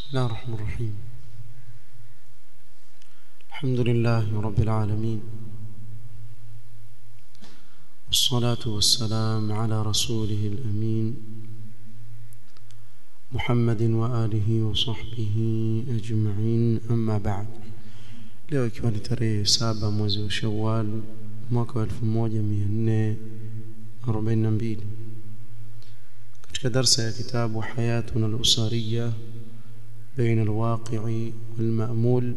الله الرحمن الرحيم الحمد لله رب العالمين والصلاة والسلام على رسوله الأمين محمد وآله وصحبه أجمعين أما بعد leo ikiwa ni tarehe saba mwezi wa shawal mwaka wa 1442 katika darsa ya kitabu hayatuna al-usariya بين الواقع والمأمول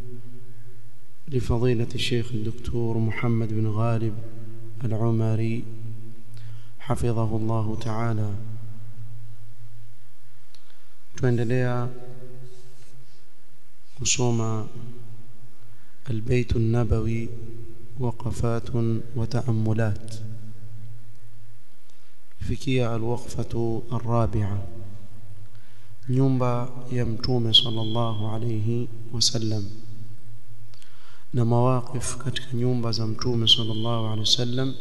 لفضيلة الشيخ الدكتور محمد بن غالب العمري حفظه الله تعالى tuendelea kusoma البيت النبوي وقفات وتأملات فيكيا الوقفة الرابعة nyumba ya mtume sallallahu alayhi wasallam na mawaqif katika nyumba za mtume sallallahu alayhi wasallam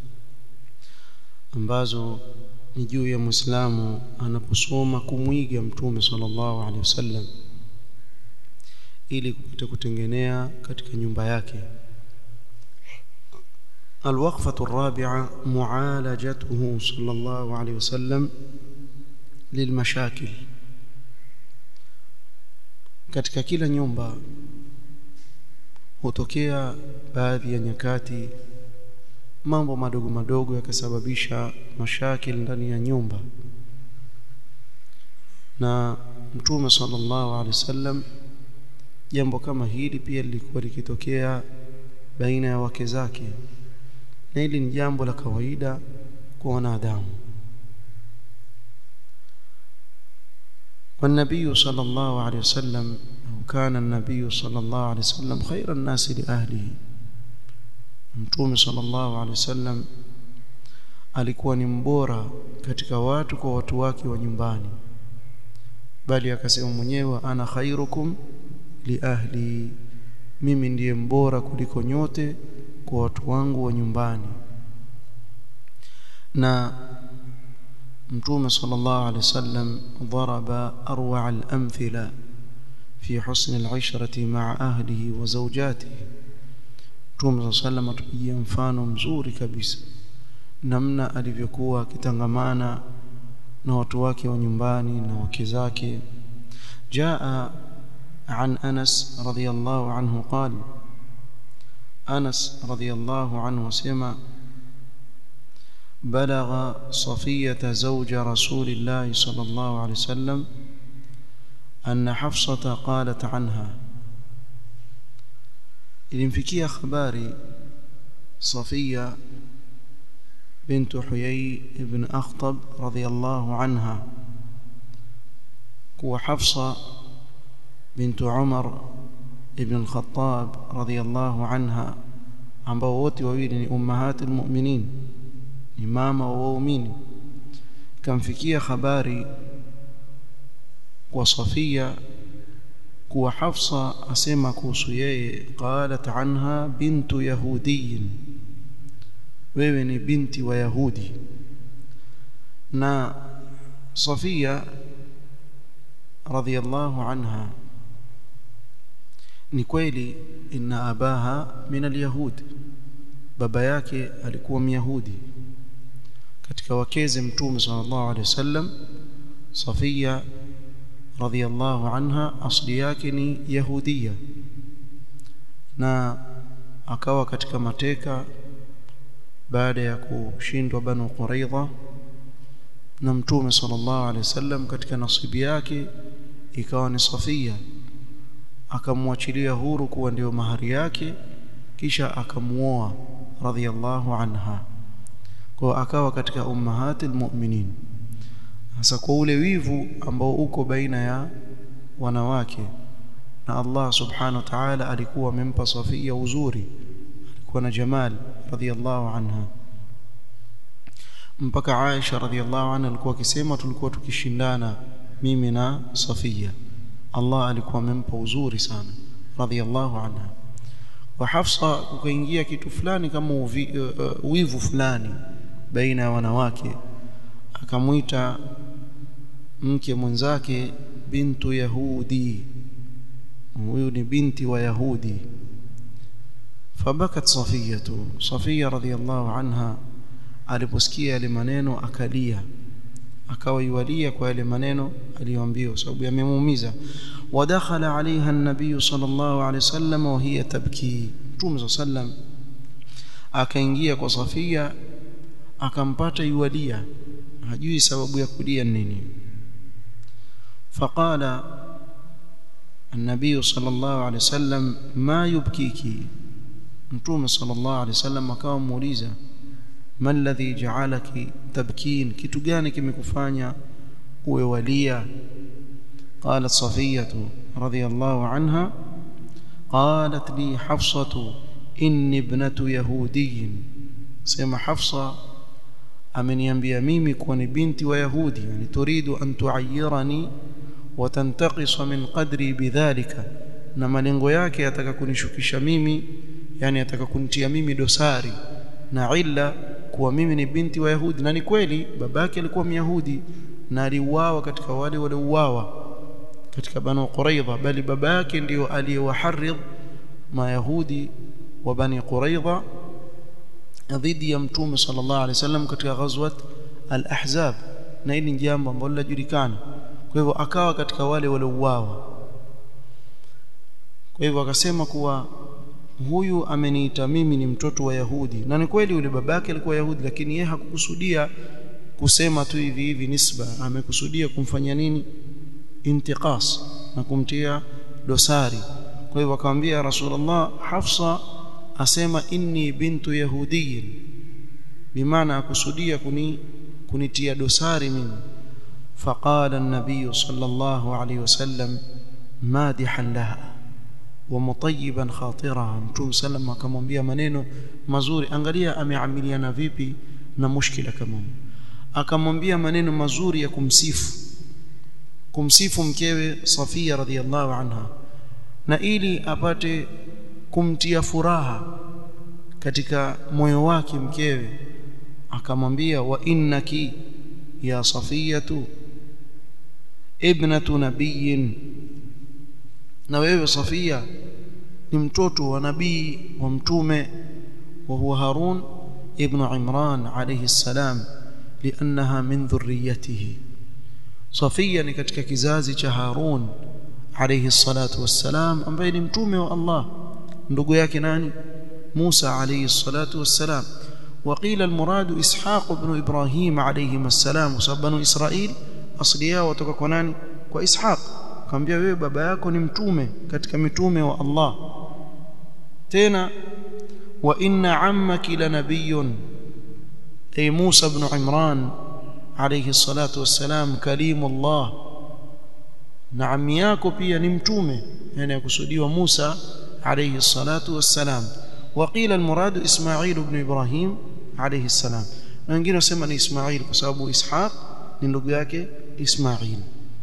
ambazo ni juu ya muislamu anaposoma kumwiga mtume sallallahu alayhi wasallam ili kupata kutengenea katika nyumba yake الوقفة الرابعة معالجته صلى الله عليه وسلم للمشاكل katika kila nyumba hutokea baadhi ya nyakati mambo madogo madogo yakasababisha mashakil ndani ya nyumba na mtume sallallahu alaihi wasallam jambo kama hili pia lilikuwa likitokea baina ya wake zake na hili ni jambo la kawaida kwa wanadamu والنبي صلى الله عليه وسلم أو كان النبي صلى الله عليه وسلم خير الناس لأهله mtume sallallahu alaihi wasallam alikuwa ni mbora katika watu kwa watu wake wa nyumbani bali akasema mwenyewe ana khairukum li ahli mimi ndiye mbora kuliko nyote kwa watu wangu wa nyumbani na mtume sallallahu alaihi wasallam daraba arwa al-amthila fi husn al-ishrati ma'a ahlihi wa zawjatihi mtume sallallahu atupigia mfano mzuri kabisa namna alivyokuwa akitangamana na watu wake wa nyumbani na wake zake jaa عن أنس رضي الله عنه قال أنس رضي الله عنه سمع بلغ صفية زوج رسول الله صلى الله عليه وسلم أن حفصة قالت عنها ilimfikia habari Safia bint Huyay ibn Akhtab radhiyallahu anha kuwa Hafsa bint Umar ibn al-Khattab radhiyallahu anha ambao wote wawili ni ummahatul mu'minin ni mama wa waumini kamfikia habari kwa Safia kuwa Hafsa asema kuhusu yeye qalat anha bintu yahudiyin wewe ni binti wa yahudi na Safia radhiyallahu anha ni kweli inna abaha min alyahud baba yake alikuwa myahudi katika wakeze mtume sallallahu alaihi wasallam Safia radhiyallahu anha asli yake ni yahudia na akawa katika mateka baada ya kushindwa banu quraidha na mtume sallallahu alaihi wasallam katika nasibi yake ikawa ni Safia akamwachilia huru kuwa ndio mahari yake kisha akamuoa radhiyallahu anha kwa akawa katika ummahatil mu'minin hasa kwa ule wivu ambao uko baina ya wanawake na Allah subhanahu wa ta'ala alikuwa amempa Safia uzuri alikuwa na jamal radhiyallahu anha mpaka Aisha radhiyallahu anha alikuwa akisema tulikuwa tukishindana mimi na Safia Allah alikuwa amempa uzuri sana radhiyallahu anha wa Hafsa kukaingia kitu fulani kama uvi, uh, wivu fulani baina ya wanawake akamwita mke mwenzake bintu yahudi huyu ni binti wa yahudi fabakat safiyatu safiya radhiyallahu anha aliposikia yale maneno akalia akawa yualia kwa yale maneno aliyoambiwa sababu yamemuumiza wadakhala alaiha an-nabiy sallallahu alaihi wasallam wa hiya tabki mtume sallam akaingia kwa Safia akampata yualia hajui sababu ya kulia nini faqala النبي صلى الله عليه وسلم ما يبكيك متوم صلى الله عليه وسلم akawa muuliza ما الذي جعلك تبكين kitu gani kimekufanya uwe walia قالت صفية رضي الله عنها قالت لي حفصة إني ابنة يهودي سيما حفصة ameniambia mimi kuwa ni binti wa yahudi yani turidu an tuayyirani wa tantaqisa min qadri bidhalika na malengo yake ataka kunishukisha mimi yani ataka kunitia mimi dosari na illa kuwa mimi ni binti wa yahudi na ni kweli babake alikuwa myahudi na aliuawa katika wale waliouawa katika banu quraidha bali baba yake ndio aliyewaharidh mayahudi wa bani quraidha dhidi ya mtume sallallahu alaihi wasallam katika ghazwat al-ahzab na hili ni jambo ambalo linajulikana kwa hivyo akawa katika wale waliouawa kwa hivyo akasema kuwa huyu ameniita mimi ni mtoto wa Yahudi na ni kweli yule babake alikuwa Yahudi lakini yeye hakukusudia kusema tu hivi hivi nisba amekusudia kumfanya nini intiqas na kumtia dosari kwa hivyo akamwambia Rasulullah Hafsa asema inni bintu yahudiyin bimaana akusudia kuni kunitia dosari mimi faqala an-nabiy sallallahu alayhi wasallam madihan laha wa mutayyiban khatiraha mtume sallam akamwambia maneno mazuri angalia ameamiliana vipi na mushkila kama akamwambia maneno mazuri ya kumsifu kumsifu mkewe Safia radhiallahu anha na ili apate kumtia furaha katika moyo wake mkewe akamwambia wa innaki ya safiyatu ibnatu nabiyin na wewe safia ni mtoto wa nabii wa mtume wa huwa harun ibn imran alayhi salam liannaha min dhurriyyatihi safia ni katika kizazi cha harun alayhi salatu wassalam ambaye ni mtume wa allah ndugu yake nani Musa alayhi salatu wassalam وقيل المراد إسحاق بن إبراهيم عليهما السلام وسبنوا إسرائيل أصلي yao kutoka kwa nani kwa Ishaq akamwambia wewe baba yako ni mtume katika mitume wa Allah tena wa inna ammaki lanabiyyun ay Musa ibn Imran alayhi salatu wassalam kalimullah na ammi yako pia ni mtume yani akusudiwa Musa عليه الصلاة والسلام وقيل المراد إسماعيل بن إبراهيم عليه السلام wengine wasema ni Ismail kwa sababu Ishaq ni ndugu yake Ismail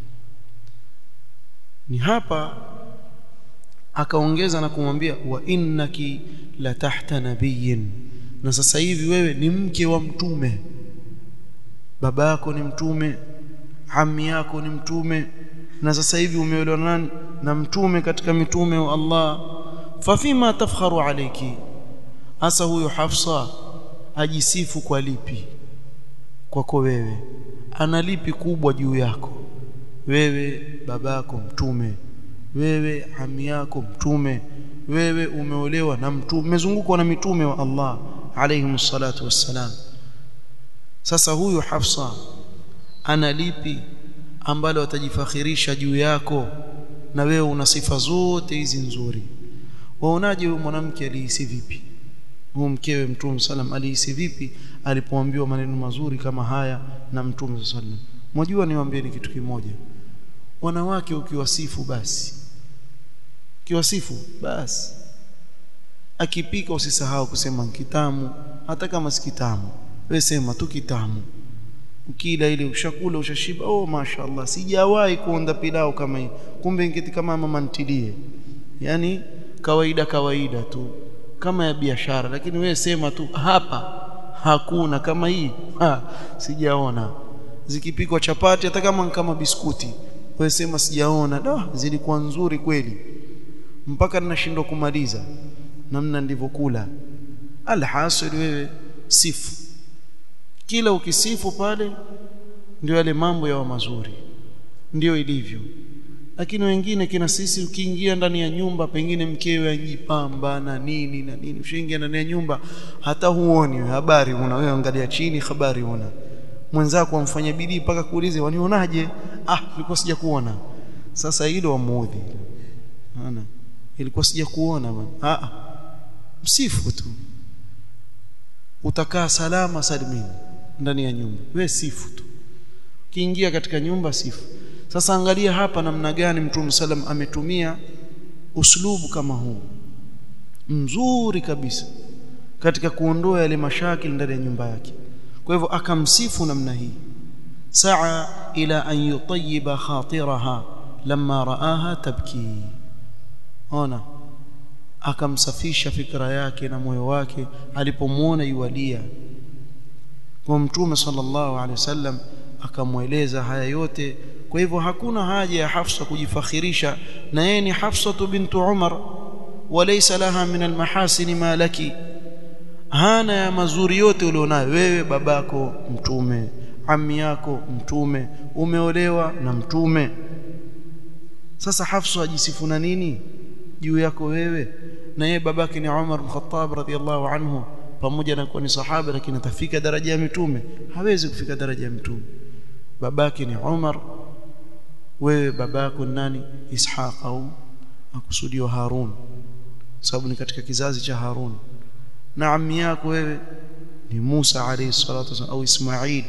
ni hapa akaongeza na kumwambia wa innaki la tahta nabiyyin na sasa hivi wewe ni mke wa mtume baba yako ni mtume ammi yako ni mtume na sasa hivi umeolewa nani na mtume katika mitume wa Allah fafima tafkharu alayki hasa huyo Hafsa ajisifu kwa lipi kwako wewe ana lipi kubwa juu yako wewe babako mtume wewe ami yako mtume wewe umeolewa na mtume umezungukwa na mitume wa Allah alayhi salatu wassalam sasa huyu Hafsa ana lipi ambalo atajifakhirisha juu yako na wewe una sifa zote hizi nzuri waonaje huyu mwanamke alihisi vipi huyu mkewe mtume sallam alihisi vipi alipoambiwa maneno mazuri kama haya na mtume sallam mwajua niwaambieni kitu kimoja wanawake ukiwasifu basi ukiwasifu basi akipika usisahau kusema kitamu hata kama si kitamu wewe sema tu kitamu ukila ile ushakula ushashiba oh mashaallah sijawahi kuonda pilau kama hii kumbe ngeti kama mama ntilie yani kawaida kawaida tu kama ya biashara lakini wewe sema tu hapa hakuna kama hii ha, sijaona zikipikwa chapati hata kama kama biskuti wewe sema sijaona da zilikuwa nzuri kweli mpaka ninashindwa kumaliza namna nilivyokula alhasil wewe sifu kila ukisifu pale ndio yale mambo yawa mazuri ndio ilivyo lakini wengine kina sisi ukiingia ndani ya nyumba pengine mkewe ajipamba na nini na nini ushaingia ndani ya nyumba hata huoni habari una wewe angalia chini habari una mwenzako amfanya bidii mpaka kuulize wanionaje ah nilikuwa sija kuona sasa hilo wamuudhi maana ilikuwa sija kuona bwana ah msifu tu utakaa salama salimini ndani ya nyumba we sifu tu kiingia katika nyumba sifu sasa angalia hapa namna gani mtume sallam ametumia uslubu kama huu mzuri kabisa katika kuondoa yale mashakili ndani ya nyumba yake kwa hivyo akamsifu namna hii saa ila an yutayyiba khatiraha lamma raaha tabki ona akamsafisha fikra yake na moyo wake alipomuona yualia kwa mtume sallallahu alaihi wasallam akamweleza haya yote kwa hivyo hakuna haja ya Hafsa kujifakhirisha na yeye ni Hafsa bintu Umar walaysa laha min almahasin ma laki hana ya mazuri yote ulionayo wewe babako mtume ammi yako mtume umeolewa na mtume sasa Hafsa ajisifu na nini juu yako wewe na yeye babake ni Umar bin Khattab radhiyallahu anhu pamoja na kuwa ni sahaba lakini atafika daraja ya mitume hawezi kufika daraja ya mtume babake ni Umar wewe babako nani Ishaq au akusudiwa Harun sababu ni katika kizazi cha Harun na ammi yako wewe ni Musa alayhi salatu wasallam au Ismail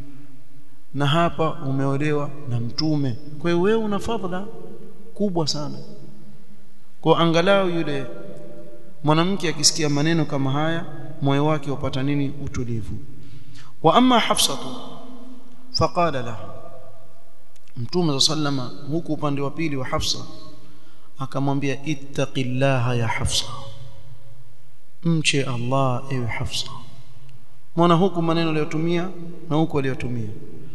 na hapa umeolewa na mtume kwa hiyo wewe una fadhila kubwa sana kwa angalau yule mwanamke akisikia maneno kama haya moyo wake upata nini utulivu wa amma hafsatu faqala lahu mtume sallama huku upande wa pili wa hafsa akamwambia ittaqillaha ya hafsa mche allah ewe hafsa mwana huku maneno aliyotumia na huku aliyotumia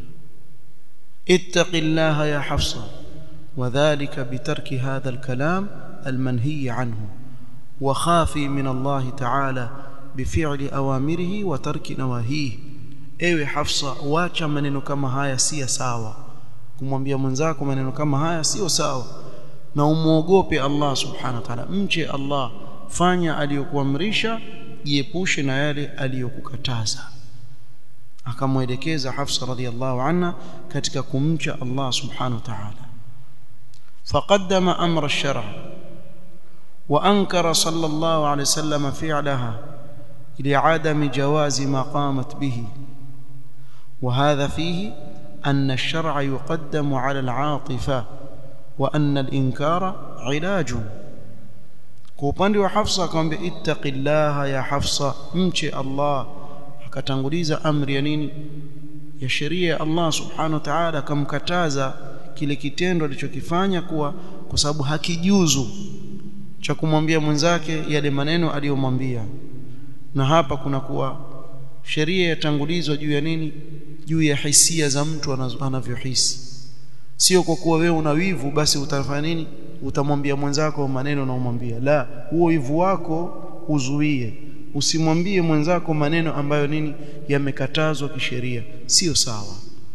ittaqillaha ya hafsa وذلك بترك هذا الكلام المنهي عنه وخافي من الله تعالى بفعل أوامره وترك نواهيه ewe Hafsa wacha maneno kama haya si sawa kumwambia mwenzako maneno kama haya sio sawa na umuogope Allah subhanahu wa ta'ala mche Allah fanya aliyokuamrisha jiepushe na yale aliyokukataza akamwelekeza Hafsa radhiallahu anha katika kumcha Allah subhanahu wa ta'ala فقدم أمر الشرع وأنكر صلى الله عليه وسلم فعلها لعدم جواز ما قامت به وهذا فيه أن الشرع يقدم على العاطفة وأن الإنكار علاج كوباندي وحفصة كان اتق الله يا حفصة امشي الله akatanguliza amri ya nini ya sheria ya Allah subhanahu wa ta'ala akamkataza kile kitendo alichokifanya kuwa kwa sababu hakijuzu cha kumwambia mwenzake yale maneno aliyomwambia na hapa kuna kuwa sheria yatangulizwa juu ya nini juu ya hisia za mtu anavyohisi sio kwa kuwa wewe una wivu basi utafanya nini utamwambia mwenzako maneno na umwambia la huo wivu wako uzuie usimwambie mwenzako maneno ambayo nini yamekatazwa kisheria sio sawa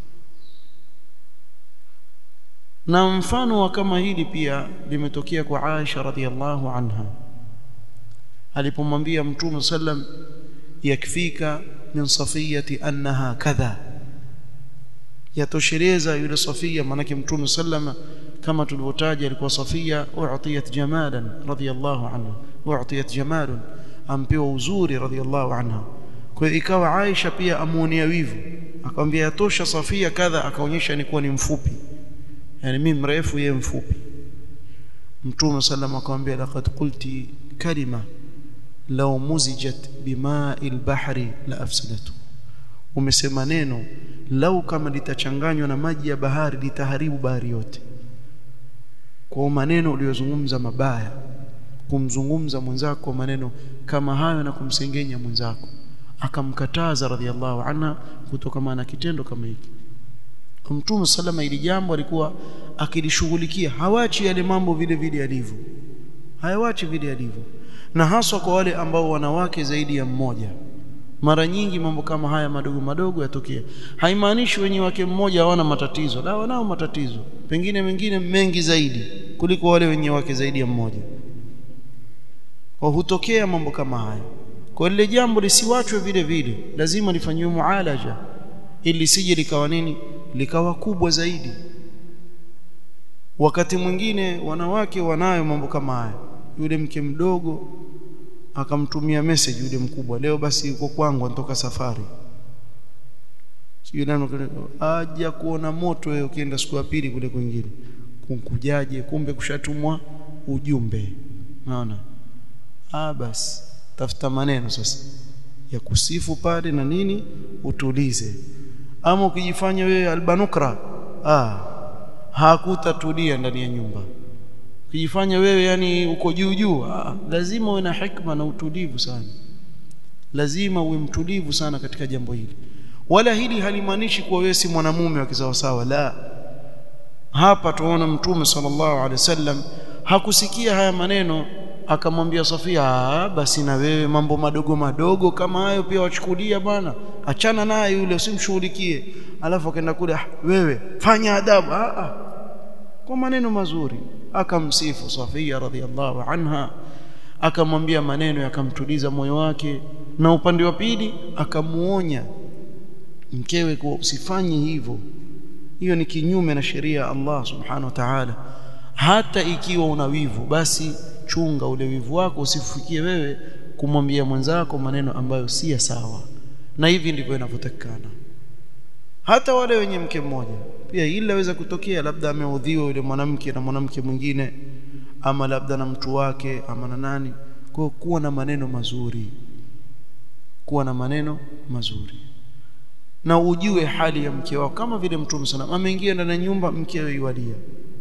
na mfano wa kama hili pia limetokea kwa Aisha radhiallahu anha alipomwambia mtume sallam yakfika min safiyati annaha kadha yatosheleza yule safia manake mtume sallama kama tulivyotaja alikuwa safia u'tiyat jamalan radhiallahu anha u'tiyat jamalun ampewa uzuri radhiallahu anha kwa hiyo ikawa Aisha pia amuonea wivu akamwambia yatosha safia kadha akaonyesha ni kuwa ni mfupi yani mimi mrefu yeye mfupi mtume sallam akamwambia laqad qulti kalima law muzijat bima'i al-bahri la afsadatu umesema neno lau kama litachanganywa na maji ya bahari litaharibu bahari yote kwa maneno uliyozungumza mabaya kumzungumza mwenzako maneno kama hayo na kumsengenya mwenzako akamkataza radhiallahu anha kutokana na kitendo kama hiki mtume salama ili jambo alikuwa akilishughulikia hawachi yale mambo vile vile yalivyo hayawachi vile yalivyo na haswa kwa wale ambao wanawake zaidi ya mmoja mara nyingi mambo kama haya madogo madogo yatokea haimaanishi wenye wake mmoja hawana matatizo la wanao matatizo pengine mengine mengi zaidi kuliko wale wenye wake zaidi ya mmoja kwa hutokea mambo kama haya kwa lile jambo lisiwachwe vile vile lazima lifanyiwe mualaja ili lisije likawa nini likawa kubwa zaidi wakati mwingine wanawake wanayo mambo kama haya yule mke mdogo akamtumia message yule mkubwa leo basi yuko kwangu anatoka safari sio nani aja kuona moto wewe ukienda siku ya pili kule kwingine kunkujaje kumbe kushatumwa ujumbe naona ah basi tafuta maneno sasa ya kusifu pale na nini utulize ama ukijifanya wewe albanukra ah hakutatulia ndani ya nyumba ukijifanya wewe yani uko juu juu ah, lazima uwe na hikma na utulivu sana lazima uwe mtulivu sana katika jambo hili wala hili halimaanishi kuwa wewe si mwanamume wa kisawasawa la hapa tuona mtume sallallahu alaihi wasallam hakusikia haya maneno akamwambia Safia basi na wewe mambo madogo madogo kama hayo pia wachukulia bwana achana naye yule usimshughulikie alafu akaenda kule ah, wewe fanya adabu ah, ah. kwa maneno mazuri akamsifu Safia radhiallahu anha akamwambia maneno yakamtuliza moyo wake na upande wa pili akamuonya mkewe kuwa usifanye hivyo hiyo ni kinyume na sheria ya Allah subhanahu wa ta'ala hata ikiwa una wivu basi chunga ule wivu wako usifikie wewe kumwambia mwenzako maneno ambayo si ya sawa na hivi ndivyo inavyotakikana hata wale wenye mke mmoja pia hili laweza kutokea labda ameudhiwa yule mwanamke na mwanamke mwingine ama labda na mtu wake ama na nani kwa kuwa na maneno mazuri kuwa na maneno mazuri na ujue hali ya mke wako kama vile mtume sana ameingia ndani ya nyumba mkewe yualia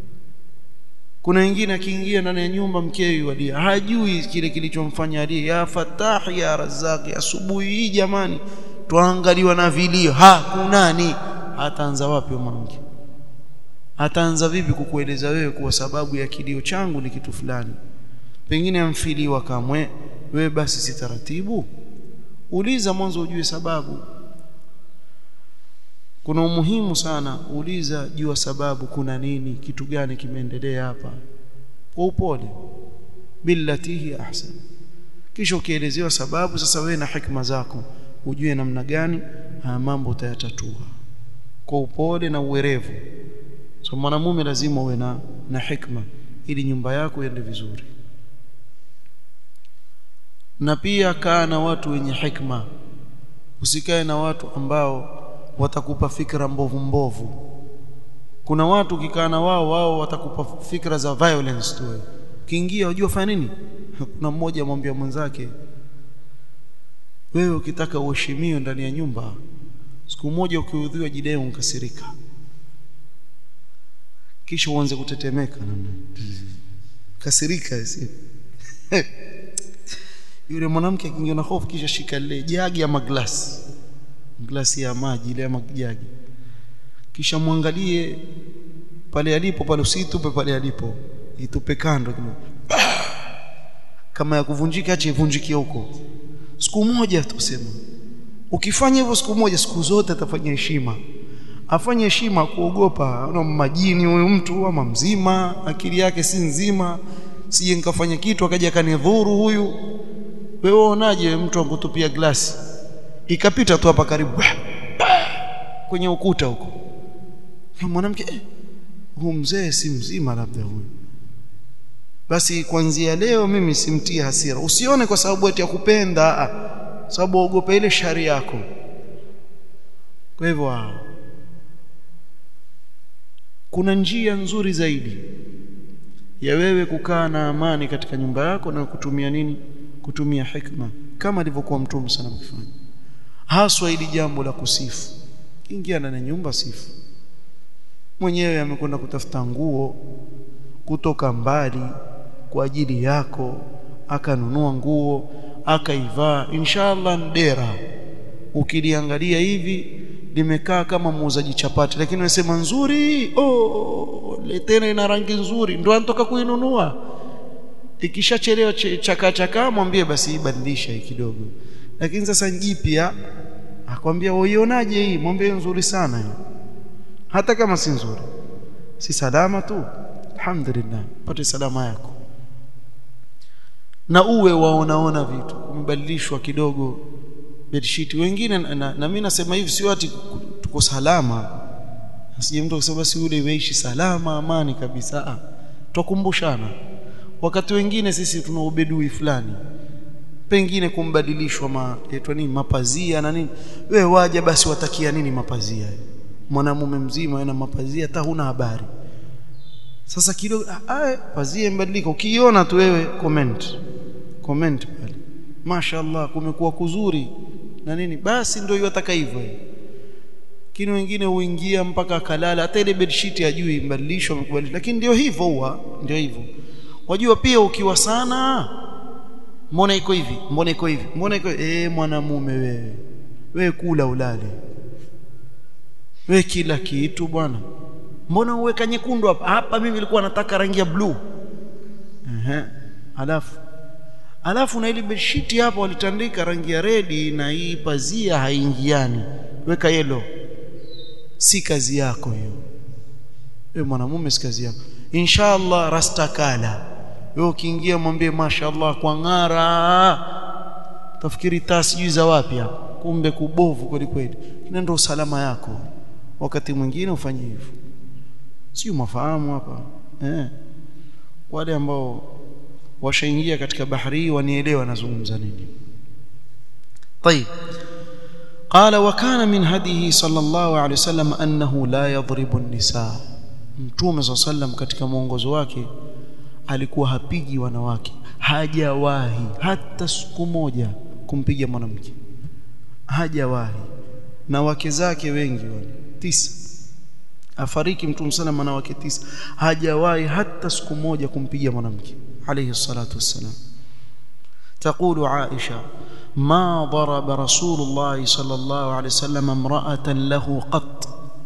kuna wengine akiingia ndani ya nyumba mkewe yualia hajui kile kilichomfanya alie ya fatah ya razaki asubuhi hii jamani tuangaliwa na vilio ha kunani ataanza wapi mwanamke ataanza vipi kukueleza wewe kuwa sababu ya kilio changu ni kitu fulani pengine amfiliwa kamwe wewe basi si taratibu uliza mwanzo ujue sababu kuna umuhimu sana uliza jua sababu kuna nini kitu gani kimeendelea hapa kwa upole billatihi ahsan kisha ukielezewa sababu sasa wewe na hikma zako ujue namna gani haya mambo utayatatua kwa upole na uwerevu so mwanamume lazima uwe na na hikma ili nyumba yako iende vizuri na pia kaa na watu wenye hikma usikae na watu ambao watakupa fikra mbovu mbovu kuna watu ukikaa na wao wao watakupa fikra za violence tu ukiingia unajua fanya nini kuna mmoja amwambia mwenzake wewe ukitaka uheshimiwe ndani ya nyumba siku moja ukiudhiwa jidai unkasirika kisha uanze kutetemeka kasirika si yule mwanamke akiingia na hofu kisha shika lile jagi ama glasi glasi ya maji ile ama jagi kisha mwangalie pale alipo pale usitupe pale alipo itupe kando kama ya kuvunjika acha ivunjikie huko siku moja tusema ukifanya hivyo siku moja siku zote atafanya heshima afanye heshima kuogopa una majini huyu mtu ama mzima akili yake si nzima sije nikafanya kitu akaja akanidhuru huyu wewe unaje mtu akutupia glasi ikapita tu hapa karibu kwenye ukuta huko mwanamke eh, huyu mzee si mzima labda huyu basi kuanzia leo mimi simtie hasira usione kwa sababu eti ya kupenda sababu ogopa ile shari yako kwa hivyo kuna njia nzuri zaidi ya wewe kukaa na amani katika nyumba yako na kutumia nini kutumia hikma kama alivyokuwa mtume sana mkifanya haswa ili jambo la kusifu ingia ndani ya nyumba sifu mwenyewe amekwenda kutafuta nguo kutoka mbali kwa ajili yako akanunua nguo akaivaa inshallah ndera ukiliangalia hivi limekaa kama muuzaji chapati lakini unasema nzuri oh tena ina rangi nzuri ndio anatoka kuinunua ikishachelewa chaka chaka mwambie basi ibadilisha hii kidogo lakini sasa jipya akwambia uionaje hii mwambie nzuri sana hii hata kama si nzuri si salama tu alhamdulillah pate salama yako na uwe waonaona vitu kumebadilishwa kidogo bedsheet wengine na, na, na mimi nasema hivi sio ati tuko salama asije mtu akisema basi ule weishi salama amani kabisa ah tukumbushana wakati wengine sisi tuna ubedui fulani pengine kumbadilishwa ma etwa nini mapazia na nini wewe waje basi watakia nini mapazia mwanamume mzima ana mapazia hata huna habari sasa kidogo ah pazia imbadilika ukiona tu wewe comment comment pale mashaallah kumekuwa kuzuri na nini basi ndio yataka hivyo lakini wengine huingia mpaka akalala hata ile bedsheet hajui mbadilishwa amekubadilisha lakini ndio hivyo huwa ndio hivyo wajua pia ukiwa sana mbona iko hivi mbona iko hivi mbona iko eh mwanamume wewe wewe kula ulale wewe kila kitu bwana mbona uweka nyekundu hapa hapa mimi nilikuwa nataka rangi ya blue ehe alafu alafu na ile bedsheet hapa walitandika rangi ya redi na hii pazia haingiani weka yellow si kazi yako hiyo wewe mwanamume si kazi yako inshallah rastakala wewe ukiingia mwambie mashaallah kwa ngara tafikiri taa sijui za wapi hapa kumbe kubovu kweli kweli ina ndio usalama yako wakati mwingine ufanye hivyo sio mafahamu hapa eh wale ambao washaingia katika bahari wanielewa nazungumza nini طيب قال وكان من هديه صلى الله عليه وسلم انه لا يضرب النساء mtume صلى الله عليه وسلم katika mwongozo wake alikuwa hapigi wanawake hajawahi hata siku moja kumpiga mwanamke hajawahi na wake zake wengi wale tisa afariki mtume sana wanawake tisa hajawahi hata siku moja kumpiga mwanamke alayhi salatu wassalam تقول عائشة ما ضرب رسول الله صلى الله عليه وسلم امرأة له قط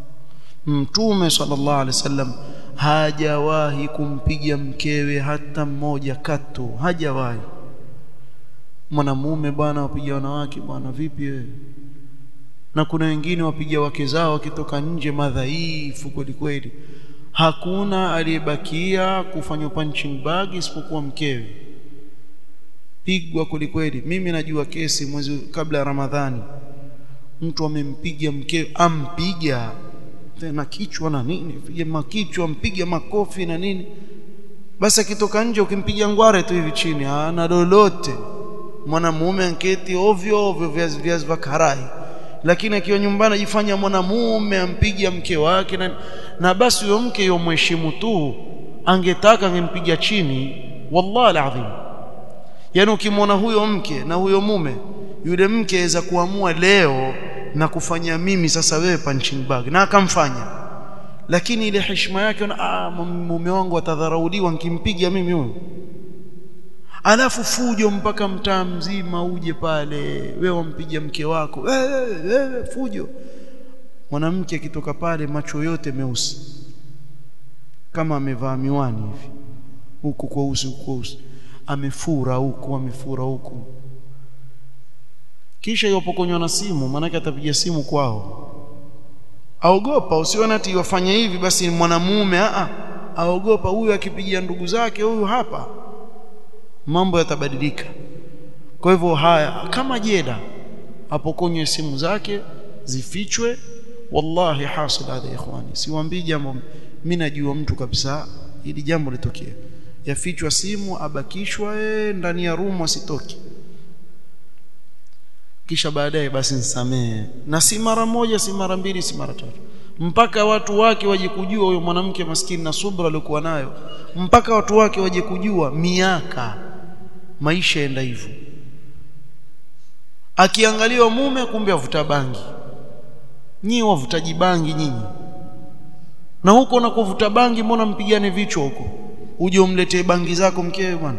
mtume sallallahu alaihi wasallam hajawahi kumpiga mkewe hata mmoja katu hajawahi mwanamume bwana wapiga wanawake bwana vipi wewe na kuna wengine wapiga wake zao wakitoka nje madhaifu kweli kweli hakuna aliyebakia kufanya punching bag isipokuwa mkewe pigwa kweli kweli mimi najua kesi mwezi kabla ya ramadhani mtu amempiga mkewe ampiga tena kichwa na nini piga makichwa mpiga makofi na nini basi akitoka nje ukimpiga ngware tu hivi chini hana lolote mwanamume anketi ovyo ovyo viazi viazi vya karai lakini akiwa nyumbani ajifanya mwanamume ampiga mke wake na, na basi huyo mke yo mheshimu tu angetaka angempiga chini wallahi alazim yani ukimwona huyo mke na huyo mume yule mke aweza kuamua leo na kufanya mimi sasa wewe punching bag na akamfanya lakini ile heshima yake ah mume wangu atadharauliwa nikimpiga mimi huyo alafu fujo mpaka mtaa mzima uje pale wewe wampiga mke wako wewe wewe fujo mwanamke akitoka pale macho yote meusi kama amevaa miwani hivi huku kwa usi huku kwa usi amefura huku amefura huku kisha yopokonywa na simu maanake atapiga simu kwao aogopa usione ati wafanye hivi basi mwanamume a aogopa huyu akipigia ndugu zake huyu hapa mambo yatabadilika kwa hivyo haya kama jeda apokonywe simu zake zifichwe wallahi hasil hadha ikhwani siwaambii jambo mimi najua mtu kabisa ili jambo litokee yafichwa simu abakishwa e, ndani ya rumu asitoki kisha baadaye basi nisamee na si mara moja si mara mbili si mara tatu mpaka watu wake waje kujua huyo mwanamke maskini na subra aliyokuwa nayo mpaka watu wake waje kujua miaka maisha enda hivyo akiangaliwa mume kumbe avuta bangi nyinyi wavutaji bangi nyinyi na huko na kuvuta bangi mbona mpigane vichwa huko uje umletee bangi zako mkewe bwana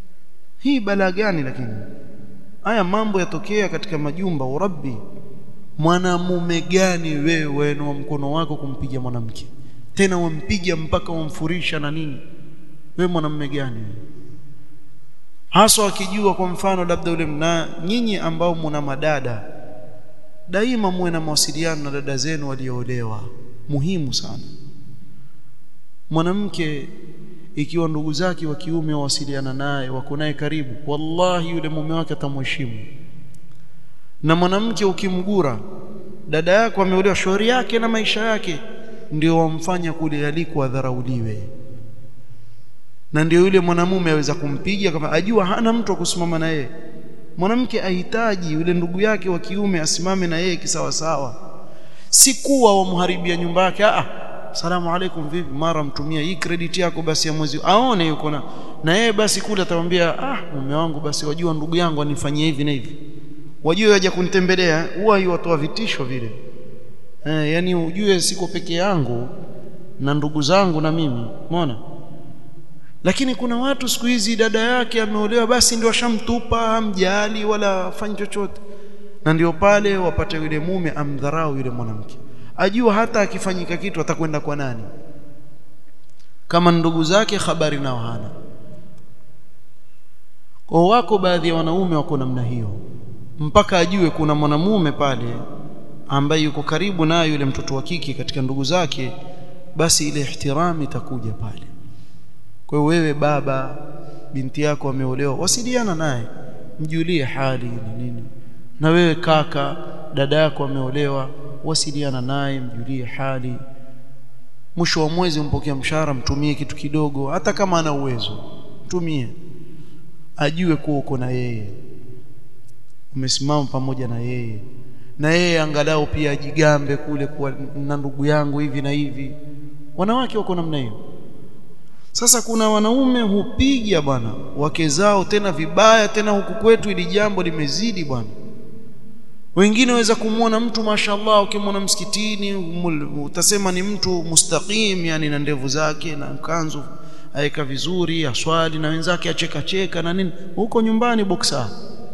hii balaa gani lakini haya mambo yatokea katika majumba urabbi mwanamume gani wewe wainua mkono wako kumpiga mwanamke tena wampiga mpaka wamfurisha na nini wewe mwanamume gani hasa akijua kwa mfano labda ule mna nyinyi ambao mna madada daima muwe na mawasiliano na dada zenu walioolewa muhimu sana mwanamke ikiwa ndugu zake wa kiume wawasiliana naye wako naye karibu wallahi yule mume wake atamheshimu na mwanamke ukimgura dada yako ameolewa shauri yake na maisha yake ndio wamfanya kule aliko adharauliwe na ndio yule mwanamume aweza kumpiga kama ajua hana mtu wa kusimama na yeye mwanamke ahitaji yule ndugu yake wa kiume asimame na yeye kisawa sawa si kuwa wamharibia nyumba yake ah salamu alaikum vipi mara mtumia hii credit yako basi ya mwezi aone yuko na na yeye basi kule atamwambia ah mume wangu basi wajua ndugu yangu anifanyia hivi na hivi wajue waje kunitembelea huwa yuwatoa vitisho vile eh yani ujue siko peke yangu na ndugu zangu na mimi umeona lakini kuna watu siku hizi dada yake ameolewa basi ndio ashamtupa hamjali wala afanyi chochote na ndio pale wapate yule mume amdharau yule mwanamke ajua hata akifanyika kitu atakwenda kwa nani kama ndugu zake habari nao hana kwa wako baadhi ya wanaume wako namna hiyo mpaka ajue kuna mwanamume pale ambaye yuko karibu naye yule mtoto wa kike katika ndugu zake basi ile ihtirami itakuja pale kwa hiyo wewe baba binti yako ameolewa wasiliana naye mjulie hali ni nini na wewe kaka dada yako ameolewa wasiliana naye mjulie hali mwisho wa mwezi umpokea mshahara mtumie kitu kidogo hata kama ana uwezo mtumie ajue kuwa uko na yeye umesimama pamoja na yeye na yeye angalau pia ajigambe kule kuwa na ndugu yangu hivi na hivi wanawake wako namna hiyo sasa kuna wanaume hupiga bwana wake zao tena vibaya tena huku kwetu ili jambo limezidi bwana wengine waweza kumwona mtu mashallah ukimwona msikitini utasema ni mtu mustaqim yani na ndevu zake na mkanzu aeka vizuri aswali na wenzake acheka cheka na nini huko nyumbani boksa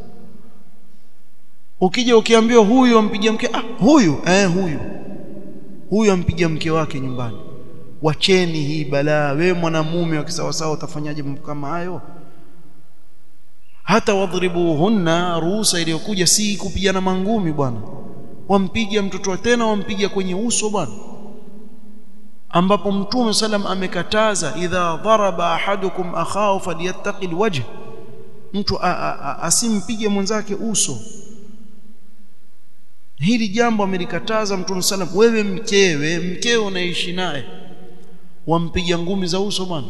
ukija ukiambiwa huyu ampigia mke ah huyu eh huyu huyu ampigia mke wake nyumbani wacheni hii balaa wewe mwanamume wa kisawasawa utafanyaje mambo kama hayo hata wadhribuhunna ruhusa iliyokuja si kupigana mangumi bwana wampiga mtoto tena wampiga kwenye uso bwana ambapo mtume salam amekataza idha dharaba ahadukum akhahu falyattaqi alwajh mtu asimpige mwenzake uso hili jambo amelikataza mtume salam wewe mkewe mkeo unaishi naye wampiga ngumi za uso bwana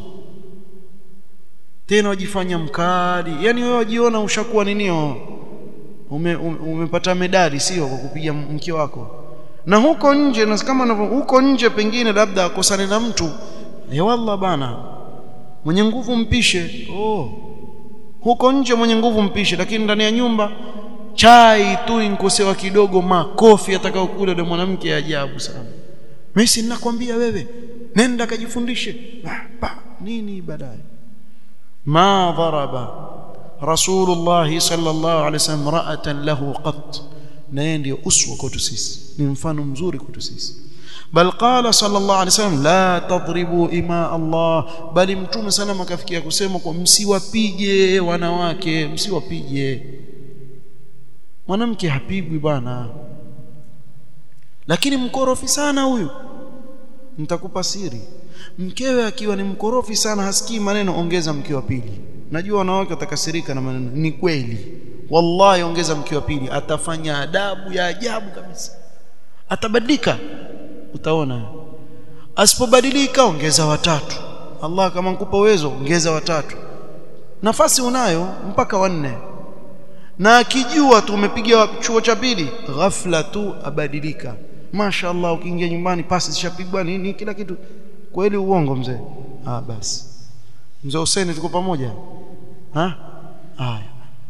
tena wajifanya mkali yani wewe wajiona ushakuwa ninio ume, ume, umepata medali sio kwa kupiga mke wako na huko nje na kama unavyo huko nje pengine labda akosane na mtu ya wallah bana mwenye nguvu mpishe oh huko nje mwenye nguvu mpishe lakini ndani ya nyumba chai tu inkosewa kidogo makofi atakao kule yule mwanamke ajabu sana mimi ninakwambia wewe nenda kajifundishe nini baadaye ما ضرب رسول الله صلى الله عليه وسلم امرأة له قط na ndio uswa kwetu sisi ni mfano mzuri kwetu sisi bal qala sallallahu alaihi wasallam la tadribu ima Allah bali mtume sana akafikia kusema kwa msiwapige wanawake msiwapige mwanamke hapigwi bwana lakini mkorofi sana huyu nitakupa siri mkewe akiwa ni mkorofi sana hasikii maneno ongeza mke wa pili najua wanawake watakasirika na maneno ni kweli wallahi ongeza mke wa pili atafanya adabu ya ajabu kabisa atabadilika utaona asipobadilika ongeza watatu Allah kama nkupa uwezo ongeza watatu nafasi unayo mpaka wanne na akijua tu umepiga chuo cha pili ghafla tu abadilika mashaallah ukiingia nyumbani pasi zishapigwa nini kila kitu kweli uongo mzee ah basi mzee Hussein tuko pamoja ha haya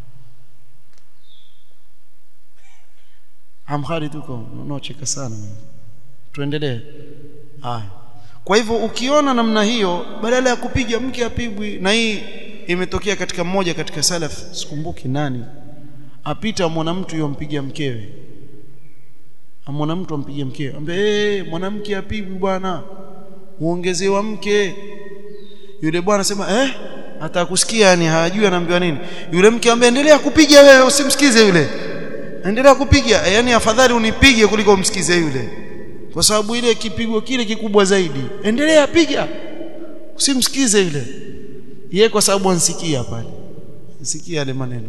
amkhari tuko unaocheka sana tuendelee haya kwa hivyo ukiona namna hiyo badala ya kupiga mke apigwi na hii imetokea katika mmoja katika salaf sikumbuki nani apita mwana mtu yompiga mkewe amwona mtu ampige mkeo ambe hey, mwanamke apigwi bwana uongezewa mke yule bwana sema eh hata kusikia yani hajui anaambiwa nini yule mke ambaye endelea kupiga wewe usimsikize yule endelea kupiga yani afadhali unipige kuliko umsikize yule kwa sababu ile kipigo kile kikubwa zaidi endelea piga usimsikize yule yeye kwa sababu ansikia pale ansikia yale maneno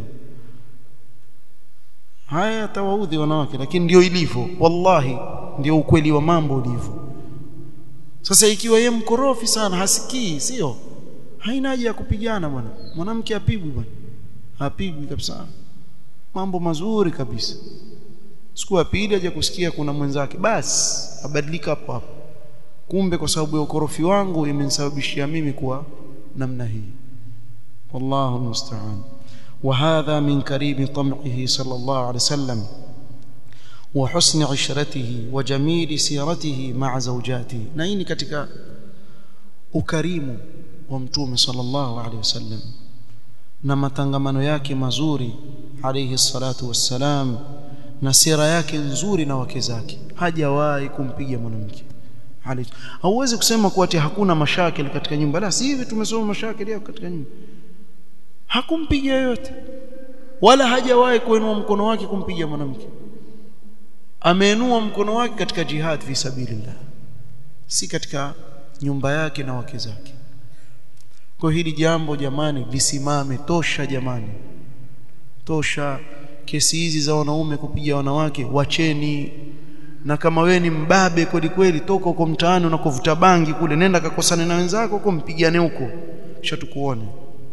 haya tawaudhi wanawake lakini ndio ilivyo wallahi ndio ukweli wa mambo ulivyo sasa ikiwa yeye mkorofi sana hasikii sio haina haja ya kupigana bwana mwanamke apigwi bwana apigwi kabisa mambo mazuri kabisa siku ya pili aje kusikia kuna mwenzake basi abadilika hapo hapo kumbe kwa sababu ya ukorofi wangu imenisababishia mimi kuwa namna hii wallahu musta'an وهذا من كريم طمعه صلى الله عليه وسلم وحسن عشرته وجميل سيرته مع زوجاته نين ketika ukarimu wa mtume sallallahu alaihi wasallam na matangamano yake mazuri alayhi salatu wassalam na sira yake nzuri na wake zake hajawahi kumpiga mwanamke hauwezi kusema kuwa ati hakuna mashakili katika nyumba la si hivi tumesoma mashakili yako katika nyumba hakumpiga yoyote wala hajawahi kuinua mkono wake kumpiga mwanamke ameinua mkono wake katika jihad fi sabilillah si katika nyumba yake na wake zake kwa hili jambo jamani lisimame tosha jamani tosha kesi hizi za wanaume kupiga wanawake wacheni na kama we ni mbabe kweli kweli toka huko mtaani unakovuta bangi kule nenda kakosane na wenzako huko mpigane huko kisha tukuone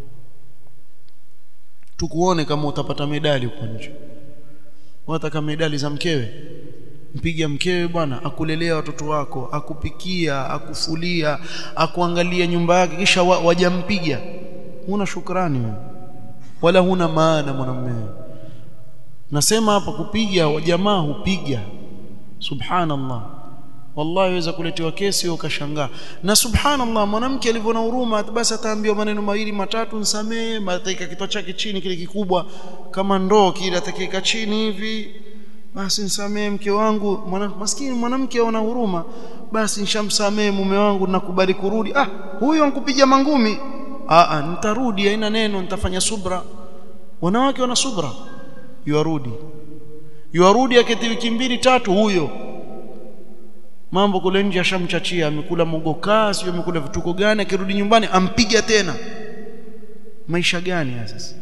tukuone kama utapata medali huko nje wataka medali za mkewe mpiga mkewe bwana akulelea watoto wako akupikia akufulia akuangalia nyumba yake kisha wa, wajampiga huna shukrani wewe wala huna maana mwanamume nasema hapa kupiga jamaa hupiga subhanallah wallahi waweza kuletewa kesi ukashangaa na subhanallah mwanamke alivyo na huruma basi ataambiwa maneno mawili matatu nsamee ataika kichwa chake chini kile kikubwa kama ndoo kile atakiweka chini hivi basi nisamee mke wangu mwana, maskini mwanamke ana huruma basi nishamsamee mume wangu nakubali kurudi ah huyo ankupiga mangumi ah, ah nitarudi haina neno nitafanya subra wanawake wana subra yuarudi yuarudi aketi wiki mbili tatu huyo mambo kule nje ashamchachia amekula mogokaa sio amekula vituko gani akirudi nyumbani ampiga tena maisha gani sasa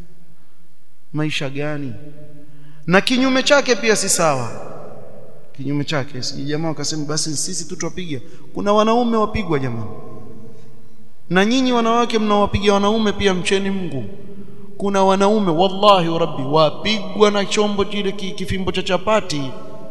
maisha gani na kinyume chake pia si sawa kinyume chake si jamaa wakasema basi sisi tu tuwapiga kuna wanaume wapigwa jamani na nyinyi wanawake mnawapiga wanaume pia mcheni Mungu kuna wanaume wallahi rabbi wapigwa na chombo kile kifimbo cha chapati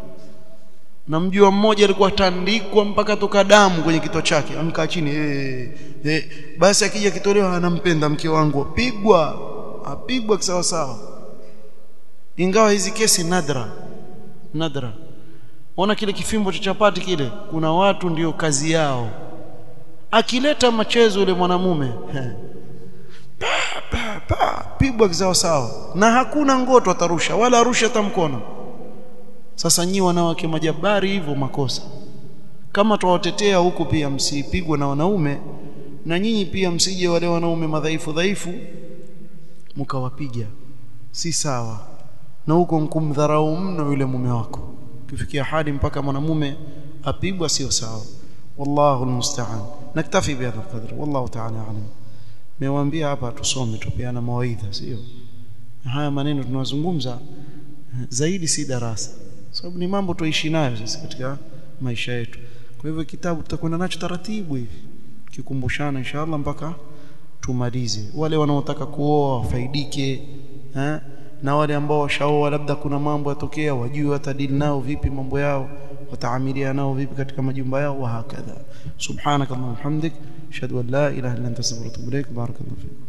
na mjua mmoja alikuwa tandikwa mpaka toka damu kwenye kichwa chake amkaa chini eh eh basi akija kitolewa anampenda mke wangu apigwa apigwa kisawa sawa ingawa hizi kesi nadra nadra ona kile kifimbo cha chapati kile kuna watu ndiyo kazi yao akileta machezo yule mwanamume pa, pa, pa, pigwa kisawa sawa na hakuna ngoto atarusha wala arusha hata mkono sasa nyi wanawake majabari hivyo makosa kama twawatetea huku pia msipigwe na wanaume na nyinyi pia msije wale wanaume madhaifu dhaifu mkawapiga si sawa na huko mkumdharau mno yule mume wako kifikia hadi mpaka mwanamume apigwa sio sawa wallahu almusta'an naktafi bihadha alqadr wallahu ta'ala alam mewaambia hapa tusome tupeana mawaidha sio haya maneno tunazungumza zaidi si darasa sababu ni mambo tuishi nayo sisi katika maisha yetu kwa hivyo kitabu tutakwenda nacho taratibu hivi kikumbushana inshallah mpaka tumalize wale wanaotaka kuoa wafaidike eh? na wale ambao washaoa labda kuna mambo yatokea wajue watadili nao vipi mambo yao wataamilia nao vipi katika majumba yao wa hakadha subhanakallahumma hamdik ashhadu an la ilaha illa anta astaghfiruka wa atubu ilaik barakallahu fik